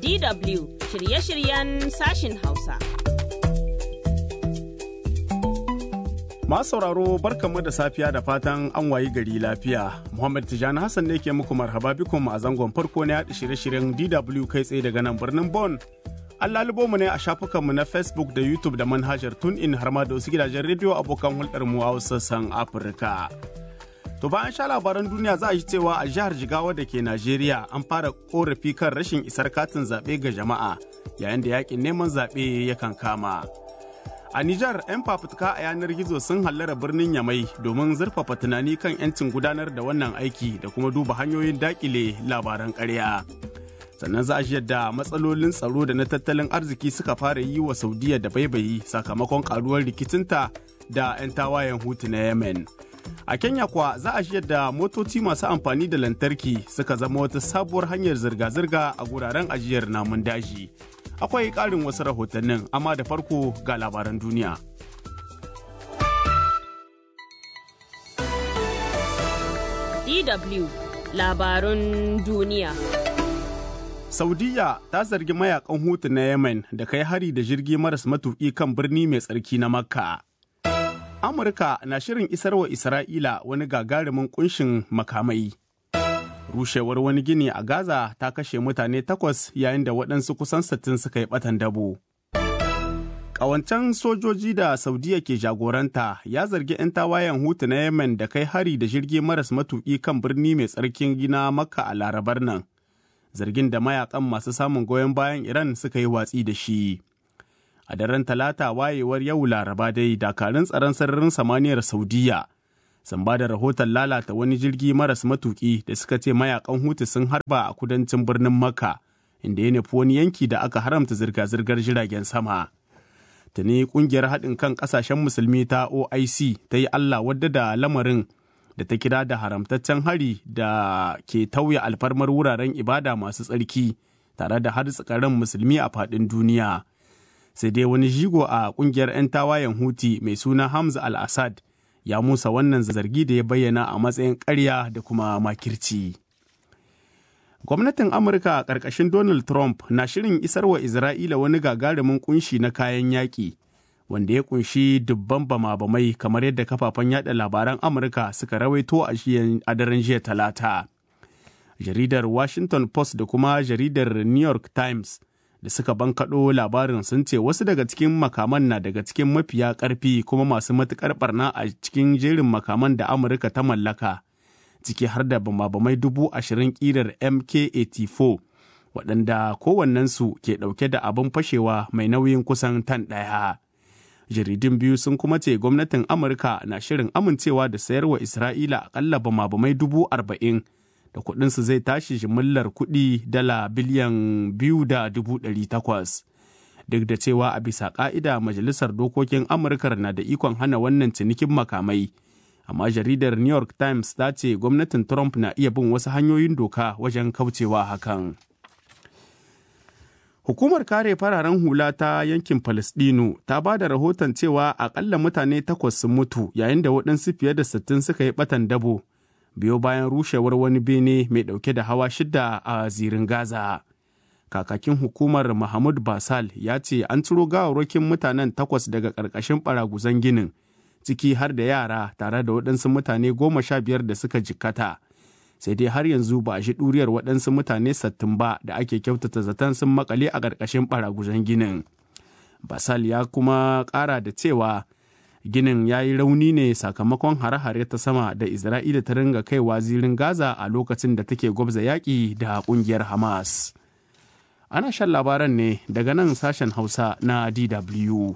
DW shirye-shiryen sashin Hausa. Masu sauraro barkanmu da safiya da fatan an wayi gari lafiya. Muhammad Tijani Hassan ne ke muku marhaba bikum a zangon farko na yaɗa shirye-shiryen DW kai tsaye daga nan birnin Bon. An lalubo mu ne a shafukanmu na Facebook da YouTube da manhajar TuneIn har ma da wasu gidajen rediyo abokan hulɗar mu a sassan Afirka. To bayan sha labaran duniya za a ji cewa a jihar Jigawa da ke Najeriya an fara korafi kan rashin isar katin zaɓe ga jama'a yayin da yakin neman zaɓe yakan kama. A Nijar, 'yan fafutuka a yanar gizo sun hallara birnin Yamai domin zurfafa tunani kan 'yancin gudanar da wannan aiki da kuma duba hanyoyin dakile labaran ƙarya. Sannan za a ji yadda matsalolin tsaro da na tattalin arziki suka fara yi wa Saudiya da baibayi sakamakon karuwar rikicinta da 'yan tawayen hutu na Yemen. A Kenya kuwa za a ji yadda motoci masu amfani da lantarki suka zama wata sabuwar hanyar zirga-zirga a guraren ajiyar namun daji. akwai ƙarin wasu rahotannin amma da farko ga labaran duniya. DW labarun duniya. Saudiya ta zargi mayakan hutu na Yemen da kai hari da jirgi maras matuƙi kan birni mai tsarki na Makka. Amurka na shirin isarwa Isra'ila wani gagarumin kunshin makamai. rushewar wani gini a Gaza ta kashe mutane takwas yayin da waɗansu kusan sittin suka yi ɓatan dabo. Ƙawancen sojoji da Saudiya ke jagoranta ya zargi 'yan tawayen hutu na Yemen da kai hari da jirgi maras matuƙi kan birni mai tsarkin gina Makka a larabar nan. Zargin da mayakan masu samun goyon bayan Iran suka yi watsi da shi. A daren talata wayewar yau laraba dai dakarun tsaron sararin samaniyar Saudiya. sun ba da rahoton lalata wani jirgi maras matuki da suka ce mayakan hutu sun harba a kudancin birnin makka inda ya nufi wani yanki da aka haramta zirga-zirgar jiragen sama tuni kungiyar haɗin kan ƙasashen musulmi ta oic ta yi allah wadda da lamarin da ta kira da haramtaccen hari da ke tauye alfarmar wuraren ibada masu tsarki tare da har tsakarin musulmi a faɗin duniya sai dai wani jigo a kungiyar 'yan tawayen huti mai suna hamza al-assad ya musa wannan zargi da ya bayyana a matsayin ƙarya da kuma makirci. Gwamnatin Amurka a ƙarƙashin Donald Trump na shirin isarwa Isra'ila wani gagarumin kunshi na kayan yaƙi, wanda ya kunshi dubban bama-bamai kamar yadda kafafen yada labaran Amurka suka rawaito a daren jiya talata. Jaridar Washington Post da kuma jaridar New York Times da suka bankaɗo labarin sun ce wasu daga cikin makaman na daga cikin mafiya ƙarfi kuma masu matuƙar barna a cikin jerin makaman da amurka ta mallaka ciki har da bamabamai dubu ashirin ƙirar mk-84 waɗanda kowannensu ke ɗauke da abin fashewa mai nauyin kusan tan ɗaya jaridun biyu sun kuma ce gwamnatin amurka na shirin amincewa da sayarwa isra'ila aƙalla bamabamai dubu arba'in da kuɗinsu zai tashi jimillar kuɗi dala biliyan biyu da dubu ɗari takwas. Duk da cewa a bisa ƙa'ida Majalisar Dokokin Amurkar na da ikon hana wannan cinikin makamai. Amma jaridar New York Times ta ce gwamnatin Trump na iya bin wasu hanyoyin doka wajen kaucewa hakan. Hukumar kare fararen hula ta yankin Falasɗinu ta ba da rahoton cewa akalla mutane takwas sun mutu yayin da waɗansu fiye da sittin suka yi ɓatan dabo. biyo bayan rushewar wani bene mai dauke da hawa shida a zirin Gaza. Kakakin hukumar Mahmud Basal ya ce an ciro gawarwakin mutanen takwas daga ƙarƙashin ɓaraguzan ginin, ciki har da yara tare da waɗansu mutane goma sha biyar da suka jikkata. Sai dai har yanzu ba a shi ɗuriyar waɗansu mutane sattin ba da ake kyautata zaton sun makale a ƙarƙashin ɓaraguzan ginin. Basal ya kuma ƙara da cewa ginin ya yi rauni ne sakamakon hare-hare ta sama da isra'ila ta ringa kaiwa zirin gaza a lokacin da take gwabza yaƙi da ƙungiyar hamas ana shan labaran ne daga nan sashen hausa na dw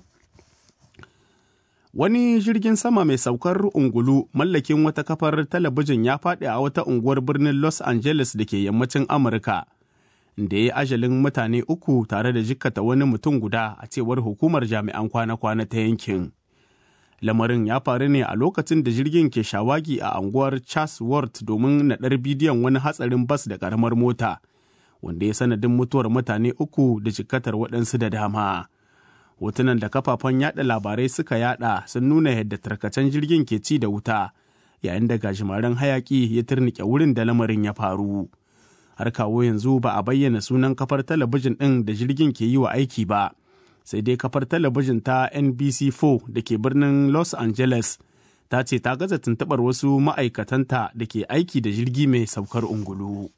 wani jirgin sama mai saukar ungulu mallakin wata kafar talabijin ya faɗi a wata unguwar birnin los angeles da ke yammacin amurka da ya yi ajalin mutane uku tare da jikkata wani mutum guda a cewar hukumar jami'an kwana-kwana ta yankin. lamarin ya faru ne a lokacin da jirgin ke shawagi a anguwar Chatsworth domin naɗar bidiyon wani hatsarin bas da ƙaramar mota wanda ya sanadin mutuwar mutane uku da jikatar waɗansu da dama. Hotunan da kafafen yada labarai suka yada sun nuna yadda tarkacen jirgin ke ci da wuta yayin da gajimaren hayaki ya turnike wurin da lamarin ya faru. har kawo yanzu ba a bayyana sunan kafar talabijin ɗin da jirgin ke yi wa aiki ba sai dai kafar talabijin ta nbc4 da ke birnin los angeles ta ce ta gaza tuntuɓar wasu ma'aikatanta da ke aiki da jirgi mai saukar ungulu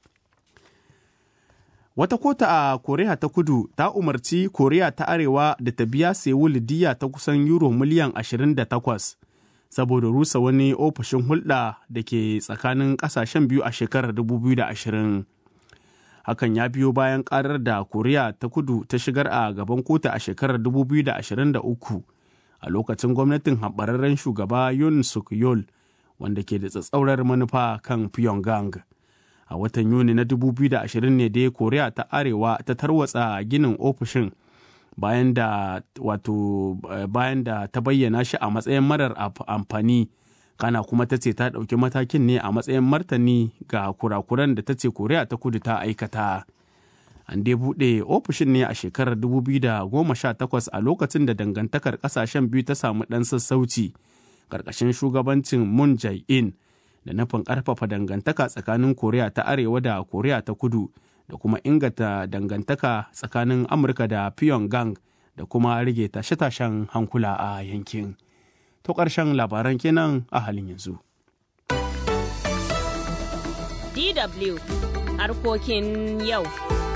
wata kota a koriya ta kudu ta umarci koriya ta arewa da ta biya sewul diya ta kusan euro miliyan 28 saboda rusa wani ofishin hulɗa da ke tsakanin ƙasashen biyu a shekarar 2020 hakan ya biyo bayan karar da koriya ta kudu ta shigar a gaban kotu a shekarar 2023 a lokacin gwamnatin haɓararren shugaba yun suk yol wanda ke da tsatsaurar manufa kan pyongyang a watan yuni na 2020 ne dai koriya ta arewa ta tarwatsa ginin ofishin bayan da wato bayan da ta bayyana shi a matsayin marar amfani kana kuma ta ce ta ɗauki matakin ne a matsayin martani ga kurakuran da ta ce koriya ta kudu ta aikata an dai buɗe ofishin ne a shekarar 2018 a lokacin da dangantakar ƙasashen biyu ta samu ɗan sassauci ƙarƙashin shugabancin moon jae-in da nufin ƙarfafa dangantaka tsakanin koriya ta arewa da koriya ta kudu da kuma inganta dangantaka tsakanin amurka da pyongyang da kuma rage tashe-tashen hankula a yankin. to ƙarshen labaran kenan a halin yanzu. DW harkokin yau.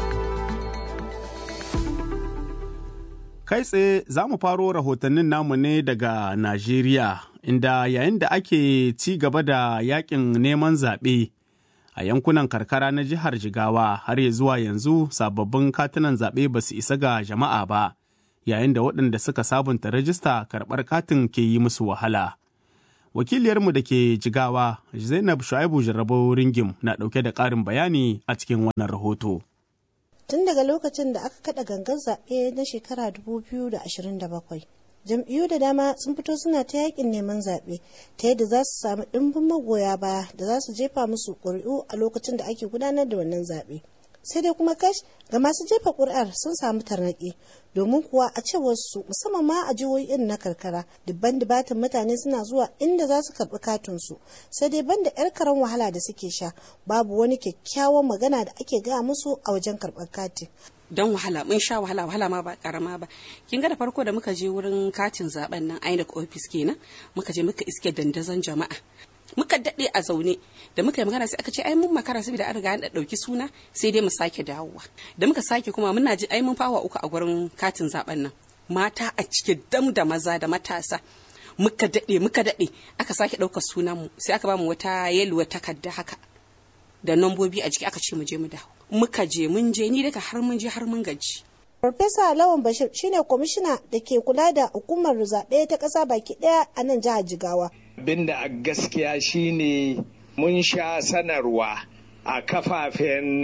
Kai tsaye za mu faro rahotannin namu ne daga Najeriya, inda yayin da ake ci gaba da yakin neman zaɓe a yankunan karkara na jihar Jigawa har ya zuwa yanzu sababbin katunan zaɓe ba su isa ga jama'a ba. yayin da waɗanda suka sabunta rajista karɓar katin ke yi musu wahala. Wakiliyarmu da ke jigawa Zainab Shu'aibu Jarrabo Ringim na ɗauke da ƙarin bayani a cikin wannan rahoto. Tun daga lokacin da aka kaɗa gangan zaɓe na shekara 2027, jam'iyyu da dama sun fito suna ta yakin neman zaɓe ta yadda za su sami ɗimbin magoya baya da za su jefa musu ƙuri'u a lokacin da ake gudanar da wannan zaɓe. sai dai kuma kash ga masu jefa ƙuri'ar sun samu tarnaƙi domin kuwa a cewar su musamman ma a jihohi irin na karkara dubban dubatin mutane suna zuwa inda za su karɓi katin su sai dai banda yar karan wahala da suke sha babu wani kyakkyawan magana da ake gaya musu a wajen karɓar katin don wahala mun sha wahala wahala ma ba karama ba kin ga da farko da muka je wurin katin zaben nan INEC office kenan muka je muka iske dandazon jama'a muka daɗe a zaune da muka yi magana sai aka ce ai mun makara saboda an riga an ɗauki suna sai dai mu sake dawowa da muka sake kuma muna ji ai mun fawa uku a gurin katin zaben nan mata a cike dam da maza da matasa muka daɗe muka daɗe aka sake ɗaukar sunan mu sai aka ba mu wata yeluwa takarda haka da nambobi a jiki aka ce mu je mu dawo muka je mun je ni daga har mun je har mun gaji Farfesa Lawan Bashir shine kwamishina da ke kula da hukumar zaɓe ta ƙasa baki ɗaya a nan jihar Jigawa. Abinda a gaskiya shine mun sha sanarwa a kafafen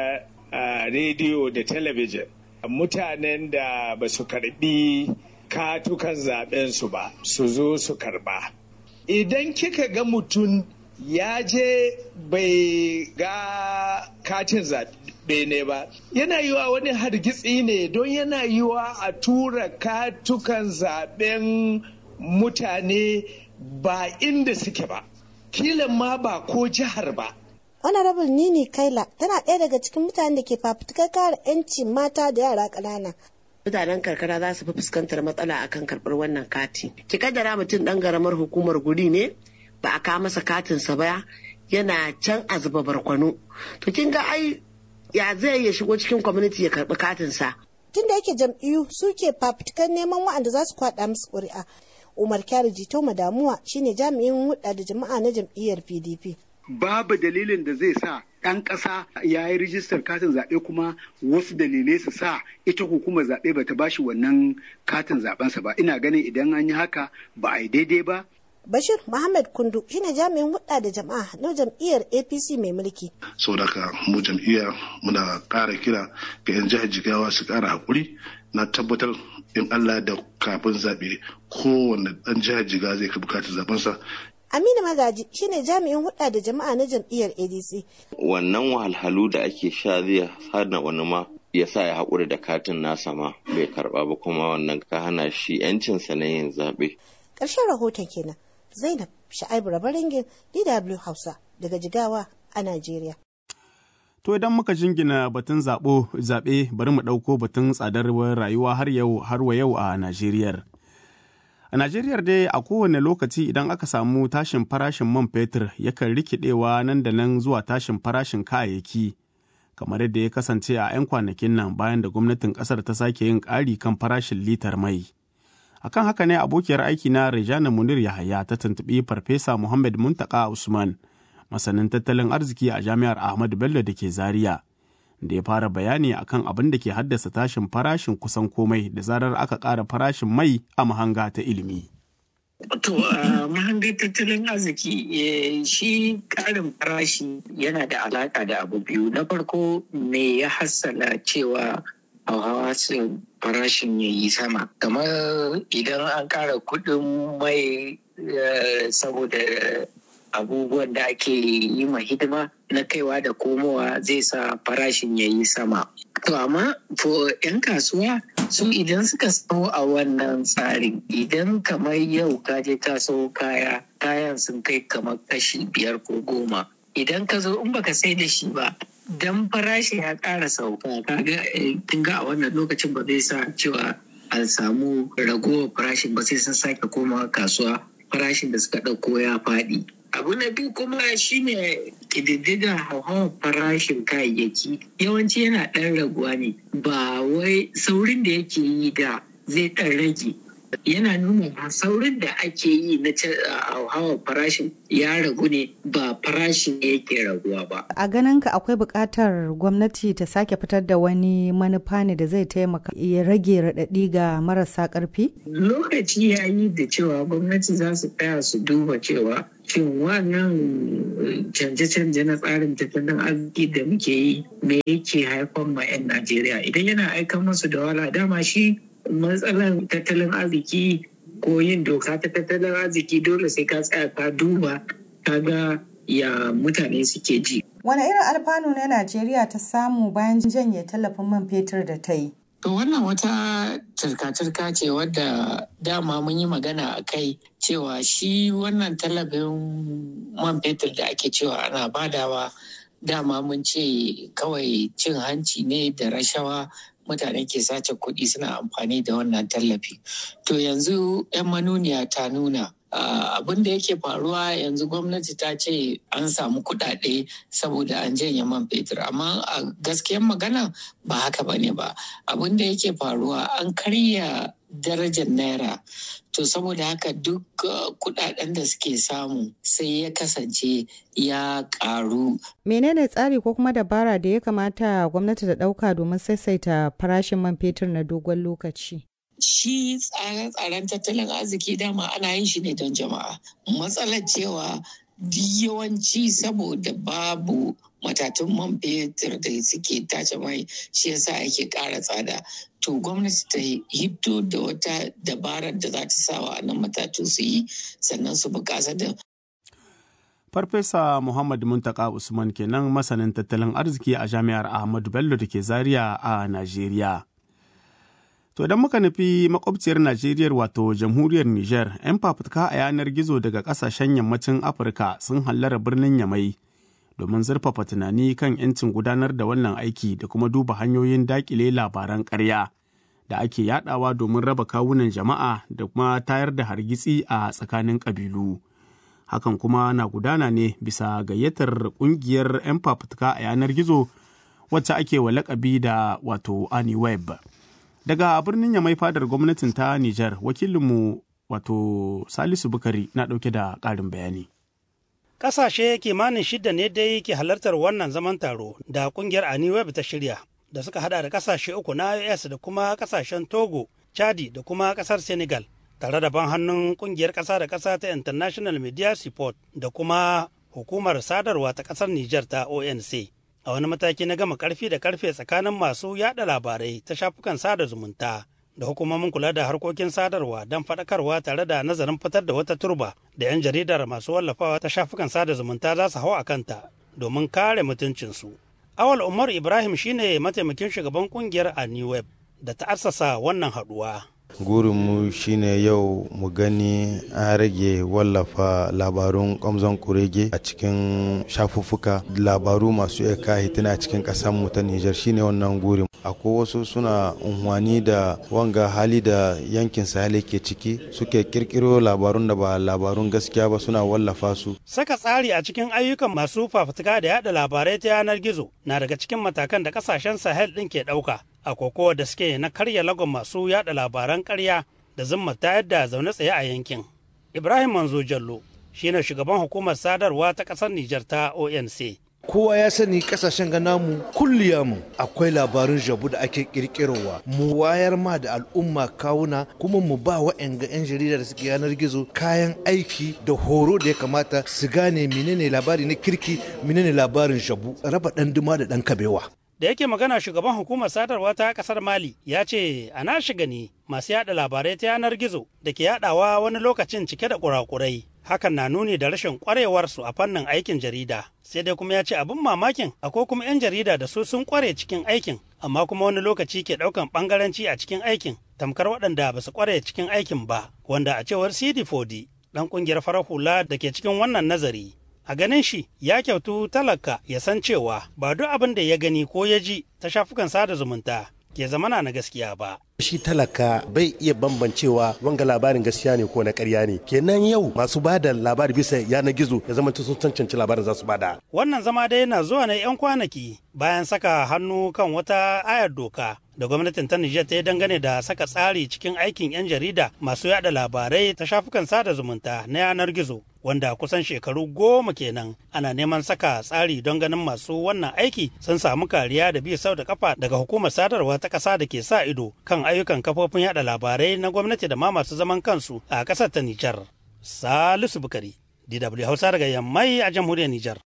rediyo da talabijin. Mutanen da ba su karbi katukan zaɓensu ba su zo su karba. Idan kika ga mutum ya je bai ga katin zaɓe ne ba yana yiwa wani hargitsi ne don yana yiwa a tura katukan zaɓen mutane ba inda suke ba kilan ma ba ko jihar ba honorable nini kaila tana ɗaya daga cikin mutanen da ke fafutukar kare 'yanci mata da yara ƙanana mutanen karkara za su fi fuskantar matsala akan karɓar wannan kati ki kaddara mutum ɗan garamar hukumar guri ne ba a kawo masa katinsa ba yana can a zuba barkwano to kin ga ai ya zai ya shigo cikin kwamiti ya karbi katinsa tun da yake jam'iyyu suke fafutukan neman wa'anda za su kwaɗa musu ƙuri'a umar kyari jito damuwa shine jami'in hudda da jama'a na jam'iyyar pdp babu dalilin da zai sa ɗan ƙasa ya yi rijistar katin zaɓe kuma wasu dalilai su sa ita hukumar zaɓe bata bashi wannan katin zaɓensa ba ina ganin idan an yi haka ba a yi daidai ba Bashir Muhammad Kundu shine jami'in hudda da jama'a na jam'iyyar APC mai mulki. Saboda mu jam'iyya muna ƙara kira ga 'yan jihar Jigawa su ƙara haƙuri na tabbatar in Allah da kafin zaɓe kowane ɗan jihar Jigawa zai ka bukatar zaɓensa. Aminu Magaji shine jami'in hudda da jama'a na jam'iyyar ADC. Wannan wahalhalu da ake sha zai hana wani ma ya sa ya haƙuri da katin nasa ma bai karɓa ba kuma wannan ka hana shi 'yancinsa na yin zaɓe. Ƙarshen rahoton kenan. Zainab Sha'aibu Rabaringin DW Hausa daga Jigawa a Najeriya. To idan muka jingina batun zaɓo zaɓe bari mu ɗauko batun tsadar rayuwa har yau har wa yau a Najeriya. A Najeriya dai a kowane lokaci idan aka samu tashin farashin man fetur yakan rikidewa nan da nan zuwa tashin farashin kayayyaki kamar yadda ya kasance a 'yan kwanakin nan bayan da gwamnatin kasar ta sake yin ƙari kan farashin litar mai. Akan haka ne abokiyar aiki na Rejana Munir Yahaya ta tuntuɓi Farfesa Muhammad Muntaka Usman, masanin tattalin arziki a Jami'ar Ahmadu Bello da ke Zaria. da ya fara bayani akan abin da ke haddasa tashin farashin kusan komai da zarar aka ƙara farashin mai a mahanga ta ilimi. To a mahangar tattalin arziki shi ƙarin farashi yana da alaƙa da abu biyu. Na farko me ya hassala cewa hauhawa farashin ya yi sama. Kamar idan an ƙara kuɗin mai saboda abubuwan da ake yi ma hidima na kaiwa da komowa zai sa farashin ya yi sama. To amma for 'yan kasuwa su idan suka sau a wannan tsarin idan kamar yau ka je ka sau kaya kayan sun kai kamar kashi biyar ko goma idan ka zo in baka sai da shi ba dan farashi ya ƙara sauka kaga kin ga a wannan lokacin ba zai sa cewa an samu ragowar farashin ba sai sun sake komawa kasuwa farashin da suka ɗauko ya faɗi abu na biyu kuma shine ƙididdiga hauhawar farashin kayayyaki yawanci yana ɗan raguwa ne ba wai saurin da yake yi da zai ɗan rage yana nuna saurin da ake yi na hauhawar farashin ya ragu ne ba farashin ne yake raguwa ba. A ganin ka akwai buƙatar gwamnati ta sake fitar da wani manufa ne da zai taimaka ya rage raɗaɗi ga marasa ƙarfi? Lokaci ya yi da cewa gwamnati za su tsaya su duba cewa shin wannan canje-canje na tsarin tattalin arziki da muke yi me yake haifar ma 'yan Najeriya idan yana aikan masu da wala dama shi matsalar tattalin arziki ko yin doka ta tattalin arziki dole sai ka tsaya ka duba ka ga ya mutane suke ji. Wane irin alfanu ne Najeriya ta samu bayan janye tallafin man fetur da ta yi? To wannan wata turka-turka ce wadda dama mun yi magana a kai cewa shi wannan tallafin man fetur da ake cewa ana badawa dama mun ce kawai cin hanci ne da rashawa mutane ke sace kuɗi suna amfani da wannan tallafi. To yanzu 'yan manuniya ta nuna abin da yake faruwa yanzu gwamnati ta ce an samu kuɗaɗe saboda an janye man fetur amma a gaskiyan magana ba haka ba ne ba abin da yake faruwa an karya darajar naira to saboda haka duk kuɗaɗen da suke samu sai ya kasance ya ƙaru menene tsari ko kuma dabara da ya kamata gwamnati ta ɗauka domin saisaita farashin man fetur na dogon lokaci shi tsare-tsaren tattalin arziki dama ana yin shi ne don jama'a matsalar cewa yawanci saboda babu matatun man fetur da suke tace mai shi yasa ake ƙara tsada to gwamnati ta hito da wata dabarar da za ta sawa a nan matatu su yi sannan su bukasa da Farfesa Muhammad Muntaka Usman kenan masanin tattalin arziki a Jami'ar Ahmadu Bello da ke Zaria a Najeriya. To idan muka nufi makwabciyar Najeriya wato jamhuriyar Nijar, 'yan fafutuka a yanar gizo daga kasashen yammacin Afirka sun hallara birnin Yamai domin zurfafa tunani kan 'yancin gudanar da wannan aiki da kuma duba hanyoyin dakile labaran ƙarya da ake yadawa domin raba kawunan jama'a da kuma tayar da hargitsi a tsakanin ƙabilu. Hakan kuma na gudana ne bisa gayyatar ƙungiyar 'yan fafutuka a yanar gizo wacce ake wa lakabi da wato Aniweb. Daga birnin Yamai fadar gwamnatin ta Nijar, wakilinmu wato Salisu Bukari na ɗauke da ƙarin bayani. Ƙasashe kimanin shida ne dai ke halartar wannan zaman taro da ƙungiyar Aniweb ta shirya, da suka hada da ƙasashe uku na IOS da kuma ƙasashen Togo, Chadi da kuma ƙasar Senegal, tare da ban hannun ƙungiyar ƙasa da ƙasa ta International Media Support da kuma hukumar sadarwa ta ƙasar Nijar ta ONC. a wani mataki na gama karfi da karfe tsakanin masu yada labarai ta shafukan sada zumunta da hukumomin kula da harkokin sadarwa don faɗakarwa tare da nazarin fitar da wata turba da 'yan jaridar masu wallafawa ta shafukan sada zumunta za su hau a kanta domin kare mutuncinsu. Awal Umar Ibrahim shine mataimakin shugaban kungiyar a New Web da ta assasa wannan haɗuwa. gurinmu shine yau mu gani an rage wallafa labarun kwamzon kurege a cikin shafuffuka labaru masu iya kahitina a cikin mu ta nijar shine wannan gurin akwai wasu suna unhwani da wanga hali da yankin sahel ke ciki suke kirkiro labarun da ba labarun gaskiya ba suna wallafa su saka tsari a cikin ayyukan masu fafutuka da yada labarai ta yanar gizo na daga cikin matakan da kasashen sahel din ke ɗauka a kokowa da suke na karya lagon masu yada labaran karya da zumma ta yadda zaune tsaye a yankin. Ibrahim Manzo Jallo shine shugaban hukumar sadarwa ta ƙasar Nijar ta ONC. kowa ya sani kasashen ga namu mu akwai labarin jabu da ake kirkirowa mu wayar ma da al'umma kawuna kuma mu ba wa'anga 'yan jarida da suke yanar gizo kayan aiki da horo da ya kamata su gane menene labari na kirki menene labarin jabu raba dan duma da dan kabewa da yake magana shugaban hukumar sadarwa ta kasar mali ya ce a na shiga ne masu yada labarai ta yanar gizo da ke yadawa wani lokacin cike da kurakurai hakan na nuni da rashin kwarewarsu a fannin aikin jarida sai dai kuma ya ce abin mamakin akwai kuma 'yan jarida da su sun kware cikin aikin amma kuma wani lokaci ke daukan bangaranci a cikin aikin tamkar waɗanda ba su kware cikin aikin ba wanda a cewar cd fodi dan kungiyar farar hula da ke cikin wannan nazari a ganin shi ya kyautu talaka ya san cewa ba duk abin da ya gani ko ya ji ta shafukan sada zumunta ke zamana na gaskiya ba. Shi talaka bai iya bambancewa wanga labarin gaskiya ne ko na karya ne. Kenan yau masu ba da labari bisa yanar gizo ya zama sun cancanci labarin za su bada. Wannan zama dai na zuwa na 'yan kwanaki bayan saka hannu kan wata ayar doka da gwamnatin ta Nijar ta yi dangane da saka tsari cikin aikin 'yan jarida masu yada labarai ta shafukan sada zumunta na yanar gizo wanda kusan shekaru goma kenan ana neman saka tsari don ganin masu wannan aiki sun samu kariya da bi sau da kafa daga hukumar sadarwa ta ƙasa da ke sa ido kan ayyukan kafofin yada labarai na gwamnati da ma masu zaman kansu a ƙasar ta Nijar. Salisu Bukari, DW Hausa daga Yammai a jamhuriyar Nijar.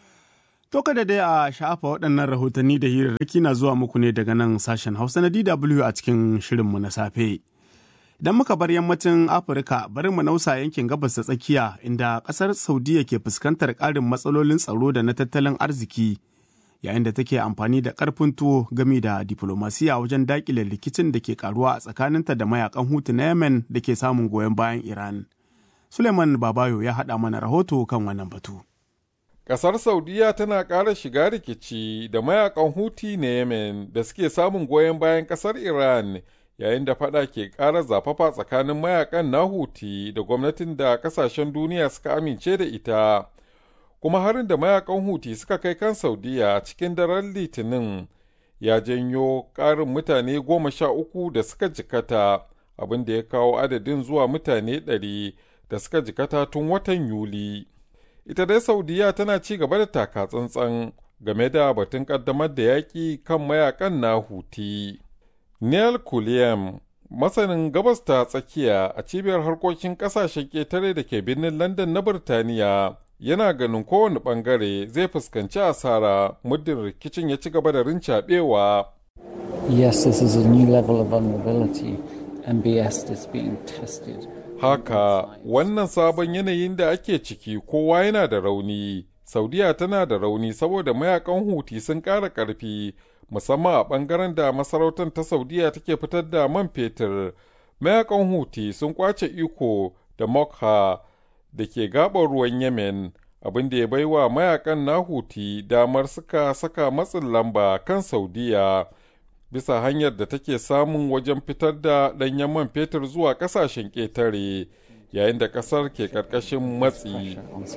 To kada dai a shafa waɗannan rahotanni da hirarraki na zuwa muku ne daga nan sashen Hausa na DW a cikin shirinmu na safe. Idan muka bar yammacin Afirka bari mu nausa yankin gabas da tsakiya inda ƙasar Saudiya ke fuskantar ƙarin matsalolin tsaro da na tattalin arziki yayin da take amfani da ƙarfin tuwo gami da diflomasiya wajen daƙile rikicin da ke karuwa a tsakaninta da mayakan hutu na Yemen da ke samun goyon bayan Iran. Suleiman Babayo ya haɗa mana rahoto kan wannan batu. Ƙasar Saudiya tana ƙara shiga rikici da mayakan Huti na Yemen da suke samun goyon bayan ƙasar Iran yayin da fada ke ƙara zafafa tsakanin mayakan na Huti da gwamnatin da ƙasashen duniya suka amince da ita. Kuma harin da mayakan Huti suka kai kan Saudiya cikin daren Litinin ya janyo ƙarin mutane goma sha uku da suka jikata abin da ya kawo adadin zuwa mutane ɗari da suka jikata tun watan Yuli. ita dai saudiya tana ci gaba da taka tsantsan game da batun kaddamar da yaƙi kan mayakan na huti neil kuliyam masanin gabas ta tsakiya a cibiyar harkokin ƙasashen ƙetare da ke birnin london na birtaniya yana ganin kowane ɓangare zai fuskanci asara muddin rikicin ya ci gaba da rincaɓewa yes this is a new level of vulnerability mbs is being tested haka wannan sabon yanayin da ake ciki kowa yana da rauni saudiya tana da rauni saboda mayakan huti sun ƙara ƙarfi musamman a ɓangaren da masarautar ta saudiya take fitar da man fetur mayakan huti sun kwace iko da mokha da ke gabar ruwan yemen abin da ya baiwa mayakan na huti damar suka saka matsin lamba kan saudiya bisa hanyar da take samun wajen fitar da ɗanyen man fetur zuwa ƙasashen ƙetare yayin da ƙasar ke ƙarƙashin matsi.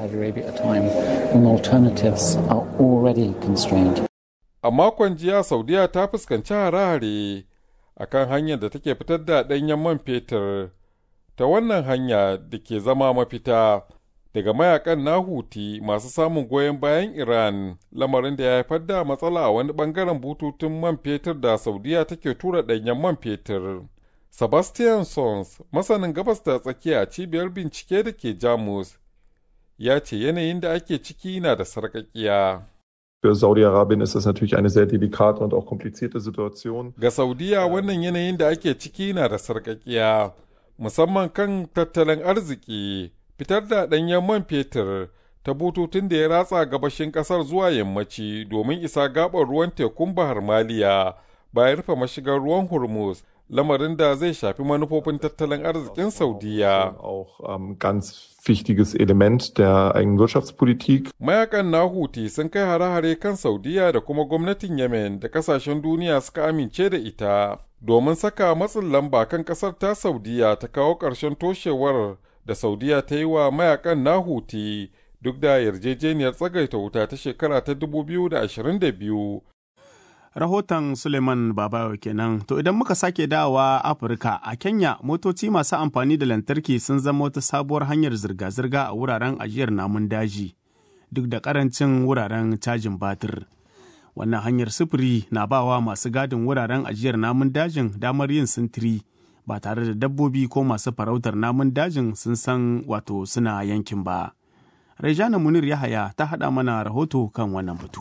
A makon jiya Saudiya ta fuskanci hare-hare a kan hanyar da take fitar da ɗanyen man fetur ta wannan hanya da ke zama mafita. daga mayakan na huti masu samun goyon bayan Iran lamarin da ya haifar da matsala a wani bangaren bututun man fetur da Saudiya take tura ɗanyen man fetur. Sebastian Sons, masanin gabas da tsakiya cibiyar bincike da ke Jamus, ya ce yanayin da ake ciki na da sarƙaƙiya. Für Saudi-Arabien ist das natürlich eine sehr delikate und auch komplizierte Situation. Ga Saudiya wannan yanayin da ake ciki na da sarƙaƙiya, musamman kan tattalin arziki. fitar da ɗanyen man fetur ta bututun da ya ratsa gabashin ƙasar zuwa yammaci domin isa gaɓar ruwan tekun bahar maliya bayan rufe mashigar ruwan hormuz lamarin da zai shafi manufofin tattalin arzikin Saudiya. Auch ähm, ganz wichtiges Element der eigenen Wirtschaftspolitik. Mayakan na Huti sun kai hare-hare kan Saudiya da kuma gwamnatin Yemen da kasashen duniya suka amince da ita domin saka matsin lamba kan kasar ta Saudiya ta kawo ƙarshen toshewar da Saudiya ta yi wa mayakan na Huti duk da yarjejeniyar tsagaita wuta ta shekara ta 2022. Rahoton Suleiman Babayo kenan. To idan muka sake dawowa Afirka a Kenya motoci masu amfani da lantarki sun zama wata sabuwar hanyar zirga-zirga a wuraren ajiyar namun daji duk da karancin wuraren cajin batir. Wannan hanyar sufuri na bawa masu gadin wuraren ajiyar namun dajin damar yin sintiri ba tare da dabbobi ko masu farautar namun dajin sun san wato suna yankin ba. Rejana Munir Yahaya ta haɗa mana rahoto kan wannan batu.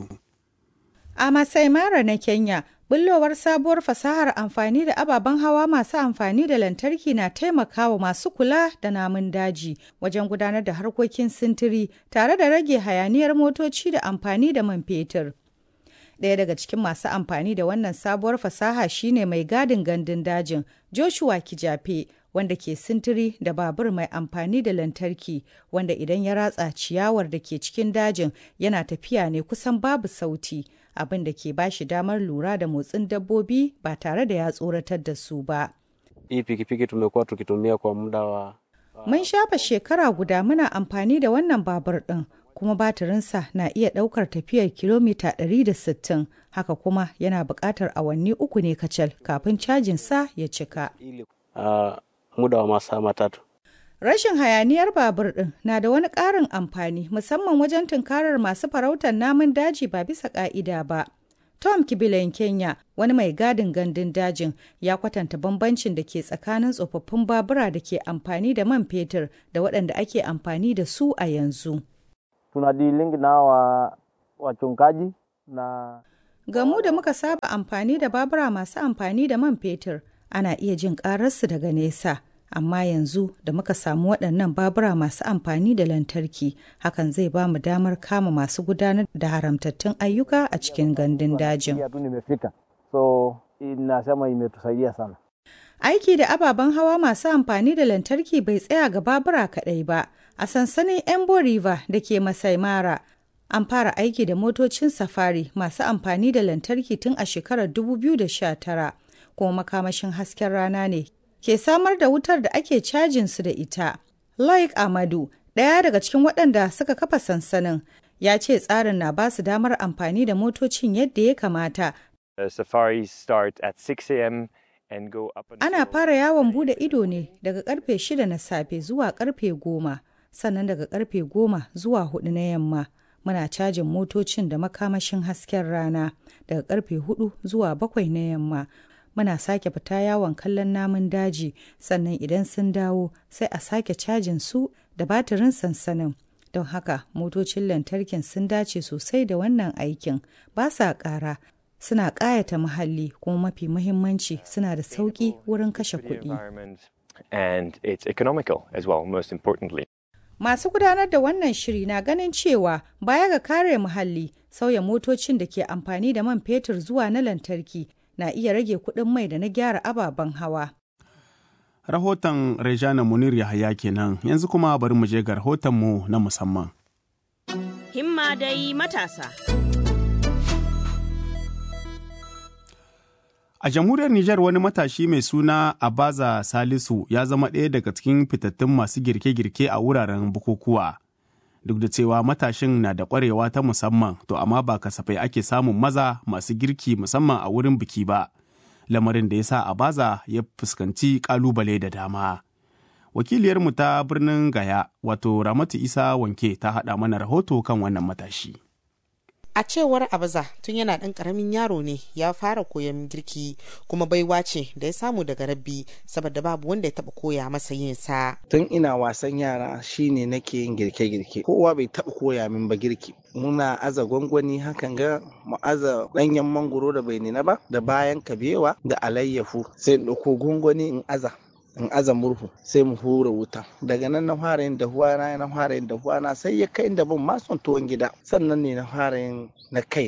A Masai Mara na Kenya, bullowar sabuwar fasahar amfani da ababen hawa masu amfani da lantarki na taimakawa masu kula da namun daji wajen gudanar da harkokin sintiri tare da rage hayaniyar motoci da amfani da man fetur. Ɗaya daga cikin masu amfani da wannan sabuwar fasaha shine mai gadin gandun dajin Joshua Kijafe wanda ke sintiri da babur mai amfani da lantarki wanda idan ya ratsa ciyawar da ke cikin dajin yana tafiya ne kusan babu sauti abin da ke bashi damar lura da motsin dabbobi ba tare da ya tsoratar da su ba. Hii pikipiki tumekuwa tukitumia kwa muda wa Mun shafa shekara guda muna amfani da wannan babur ɗin kuma batirinsa na iya ɗaukar tafiyar kilomita 160 haka kuma yana buƙatar awanni uku ne kacal kafin cajinsa ya cika. uh, muda wa masaa matatu. Rashin hayaniyar babur ɗin na da wani ƙarin amfani musamman wajen tunkarar masu farautar namun daji ba bisa ƙa'ida ba. Tom Kibilen Kenya, wani mai gadin gandun dajin, ya kwatanta bambancin da ke tsakanin tsofaffin babura da ke amfani da man fetur da waɗanda ake amfani da su a yanzu. Tunadilingi na wa wachungaji na Gamu da muka saba amfani da babura masu amfani da man fetur, ana iya jin ƙararsu daga nesa. amma yanzu da muka samu waɗannan babura masu amfani da lantarki hakan zai ba mu damar kama masu gudanar da haramtattun ayyuka a cikin gandun dajin. So, inasema imetusaidia sana. Aiki da ababen hawa masu amfani da lantarki bai tsaya ga babura kaɗai ba. A sansanin Embo River da ke Masai Mara, an fara aiki da motocin safari masu amfani da lantarki tun a shekarar 2019, kuma makamashin hasken rana ne ke samar da wutar da ake cajin su da ita. Loic Amadu, ɗaya daga cikin waɗanda suka kafa sansanin, ya ce tsarin na ba su damar amfani da motocin yadda ya kamata. Uh, safaris start at 6 a.m. and go up until... Ana fara yawon bude ido ne daga karfe shida na safe zuwa karfe goma, sannan daga karfe goma zuwa hudu na yamma. Muna cajin motocin da makamashin hasken rana daga karfe hudu zuwa bakwai na yamma. muna sake fita yawon kallon namun daji sannan idan sun dawo sai a sake cajin su da batirin sansanin don haka motocin lantarkin sun dace sosai da wannan aikin ba sa ƙara suna ƙayata muhalli kuma mafi muhimmanci suna da sauƙi wurin kashe kuɗi. And it's economical as well, most importantly. Masu gudanar da wannan shiri na ganin cewa baya ga kare muhalli sauya motocin da ke amfani da man fetur zuwa na lantarki na iya rage kuɗin mai da na gyara ababen hawa. Rahoton Rejana Munir Yahaya kenan yanzu kuma bari mu je ga rahotonmu na musamman. Himma dai matasa. A jamhuriyar Nijar wani matashi mai suna Abaza Salisu ya zama ɗaya daga cikin fitattun masu girke-girke a wuraren bukukuwa. Duk da cewa matashin na da ƙwarewa ta musamman, to amma ba kasafai ake samun maza masu girki musamman a wurin biki ba. Lamarin da ya sa Abaza ya fuskanci ƙalubale da dama. Wakiliyarmu ta birnin Gaya, wato Ramatu Isa Wanke ta haɗa mana rahoto kan wannan matashi. a cewar abaza tun yana ɗan ƙaramin yaro ne ya fara koyon girki kuma baiwa ce da ya samu daga rabbi saboda babu wanda ya taɓa koya masa yin sa tun ina wasan yara shine nake yin girke-girke kowa bai taɓa koya min ba girki muna aza gwangwani hakan ga mu aza ɗanyen mangoro da bai nina ba da bayan kabewa da alayyafu sai in ɗauko gwangwani in aza in aza murhu sai mu hura wuta daga nan na fara yin dahuwa na na fara yin dahuwa na sai ya kai da ban ma son tuwon gida sannan ne na fara yin na kaina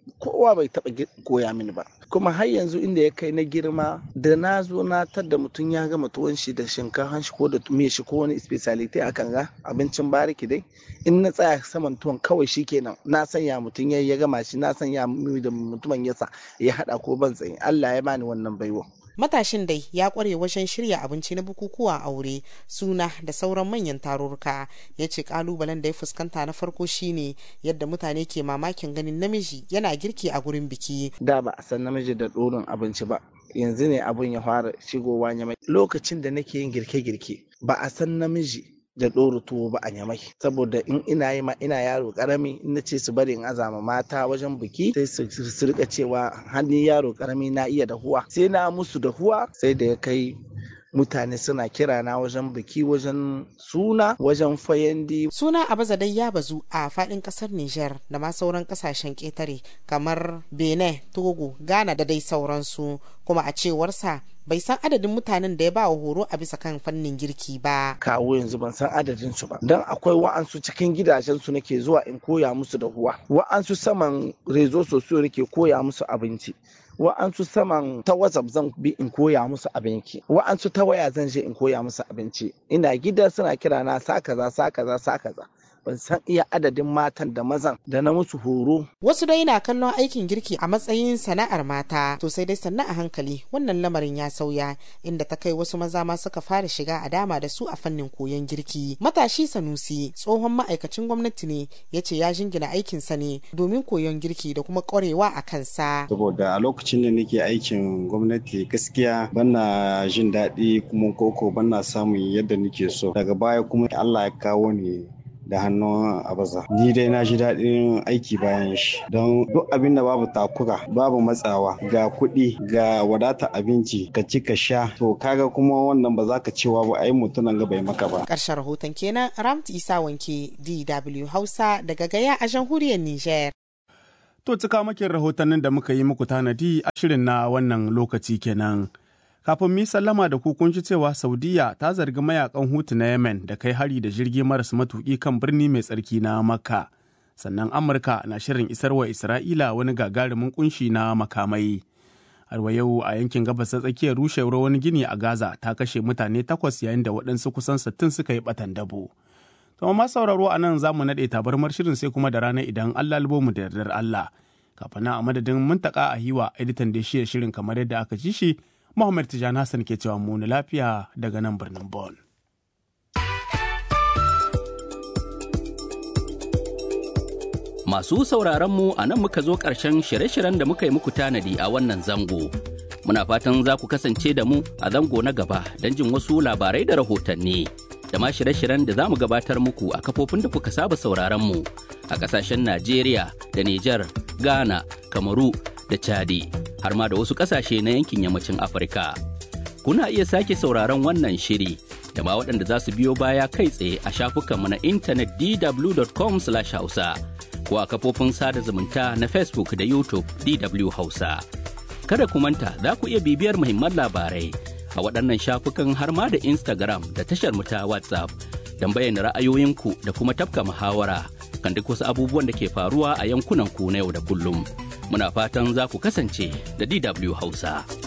kowa bai taɓa koya mini ba kuma har yanzu inda ya kai na girma da na zo na tadda mutum ya gama tuwon shi da shinkafan shi ko da me shi ko wani speciality a kan ga abincin bariki dai in na tsaya saman tuwon kawai shi kenan na sanya mutum ya ya gama shi na sanya da mutumin yasa ya hada ko ban tsaye Allah ya bani wannan baiwa matashin dai ya kware wajen shirya abinci na bukukuwa aure suna da sauran manyan tarurruka ya ce kalubalen da ya fuskanta na farko shine yadda mutane ke mamakin ganin namiji yana girki a gurin biki da ba a san namiji da ɗorin abinci ba yanzu ne abun ya fara shigowa nyamai lokacin da nake yin girke-girke ba a san namiji da ɗora tuwo ba a nyamai saboda in ina yi ma ina yaro karami in na ce su bari in azama mata wajen biki sai su rika cewa hannun yaro karami na iya dahuwa sai na musu dahuwa sai da ya kai mutane suna kira na wajen biki wajen suna wajen fayandi suna abaza dai ya bazu a fadin kasar Niger da ma sauran kasashen ketare kamar Benin, Togo, Ghana da dai sauransu kuma a cewarsa bai san adadin mutanen da ya ba wa horo a bisa kan fannin girki ba. Kawo yanzu ban san adadin su ba. Don akwai wa'ansu cikin gidajen su nake zuwa in koya musu da huwa. Wa'ansu saman rezo sosiyo nake koya musu abinci. wa'ansu saman ta whatsapp zan bi in koya musu abinci wa'ansu ta waya zan je in koya musu abinci ina gida suna kira na sa kaza sa kaza sa kaza ban san iya adadin matan da mazan da na musu horo. Wasu dai na kallon aikin girki a matsayin sana'ar mata to sai dai sannan a hankali wannan lamarin ya sauya inda ta kai wasu maza ma suka fara shiga a dama da su a fannin koyon girki. Matashi Sanusi tsohon ma'aikacin gwamnati ne ya ce ya jingina aikinsa ne domin koyon girki da kuma ƙwarewa a kansa. Saboda a lokacin da nake aikin gwamnati gaskiya bana jin daɗi kuma koko bana samun yadda nake so. Daga baya kuma Allah ya kawo ni da hannun abaza ni dai na ji daɗin aiki bayan shi don duk abin da babu takura babu matsawa ga kuɗi ga wadata abinci ka ci ka sha to kaga kuma wannan ba za ka cewa ba ai mutunan ga bai maka ba ƙarshen rahoton kenan ramti isa wanke dw hausa daga gaya a jamhuriyar niger to cika makin rahotannin da muka yi muku tanadi a shirin na wannan lokaci kenan kafin mi sallama da ku kun ji cewa saudiya ta zargi mayakan hutu na yemen da kai hari da jirgi maras matuki kan birni mai tsarki na makka sannan amurka na shirin isarwa isra'ila wani gagarumin kunshi na makamai harwa yau a yankin gabas ta tsakiyar rushewar wani gini a gaza ta kashe mutane takwas yayin da waɗansu kusan sittin suka yi batan dabo to ma sauraro a nan za mu naɗe tabarmar shirin sai kuma da rana idan allah mu da yardar allah kafin a madadin muntaka a hiwa editan da shi shirin kamar yadda aka ji shi Muhammad Tijjani Hassan ke cewa mu lafiya daga nan birnin Bon. Masu sauraron mu a nan muka zo ƙarshen shirye-shiryen da muka yi muku tanadi a wannan zango. Muna fatan za ku kasance da mu a zango na gaba don jin wasu labarai da rahotanni. Da ma shirye-shiryen da za mu gabatar muku a kafofin da kuka saba sauraron mu a ƙasashen Najeriya da Nijar, Ghana, Kamaru da Chadi. har ma da wasu ƙasashe na yankin yammacin Afirka. Kuna iya sake sauraron wannan shiri da ma waɗanda za su biyo baya kai tsaye a shafukanmu na intanet dw.com/hausa ko a kafofin sada zumunta na Facebook da YouTube DW Hausa. Kada ku manta za ku iya bibiyar muhimman labarai a waɗannan shafukan har ma da Instagram da tashar mu ta WhatsApp don bayyana ra'ayoyinku da kuma tafka muhawara kan duk wasu abubuwan da ke faruwa a yankunan ku na yau da kullum. muna fatan za ku kasance da DW Hausa.